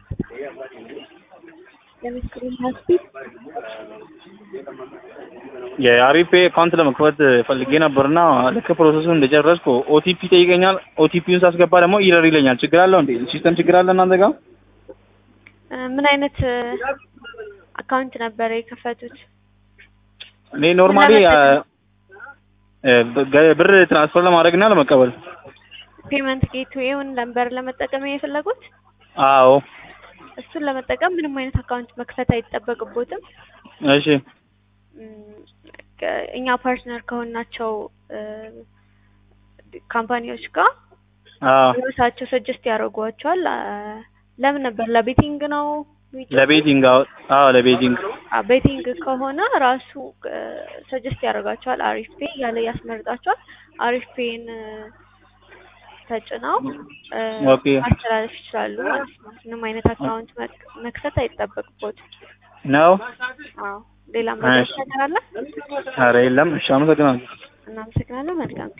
የምስክሩን ሆስፒት የአሪፌ አካውንት ለመክፈት ፈልጌ ነበርና ልክ ፕሮሰሱን እንደጨረስኩ ኦቲፒ ጠይቀኛል። ኦቲፒውን ሳስገባ ደግሞ ኢረር ይለኛል። ችግር አለው እንዴ? ሲስተም ችግር አለ እናንተ ጋር? ምን አይነት አካውንት ነበረ የከፈቱት? እኔ ኖርማሊ ብር ትራንስፈር ለማድረግና ለመቀበል። ፔመንት ጌትዌውን ነበር ለመጠቀም የፈለጉት? አዎ። እሱን ለመጠቀም ምንም አይነት አካውንት መክፈት አይጠበቅቦትም። እሺ እኛ ፓርትነር ከሆናቸው ካምፓኒዎች ጋር አዎ ራሳቸው ሰጀስት ያደርጓቸዋል። ለምን ነበር ለቤቲንግ ነው? ለቤቲንግ አዎ አዎ ለቤቲንግ ቤቲንግ ከሆነ ራሱ ሰጀስት ያደርጋቸዋል። አሪፍ ፔ እያለ ያስመርጣቸዋል። አሪፍ ፔን ተጭነው ኦኬ ማስተላለፍ ይችላሉ ማለት ነው። ምንም አይነት አካውንት መክፈት አይጠበቅቦትም። ነው። አዎ ሌላ መረጃ ነገር አለ? ኧረ የለም። እሺ አመሰግናለሁ። እናመሰግናለን። መልካም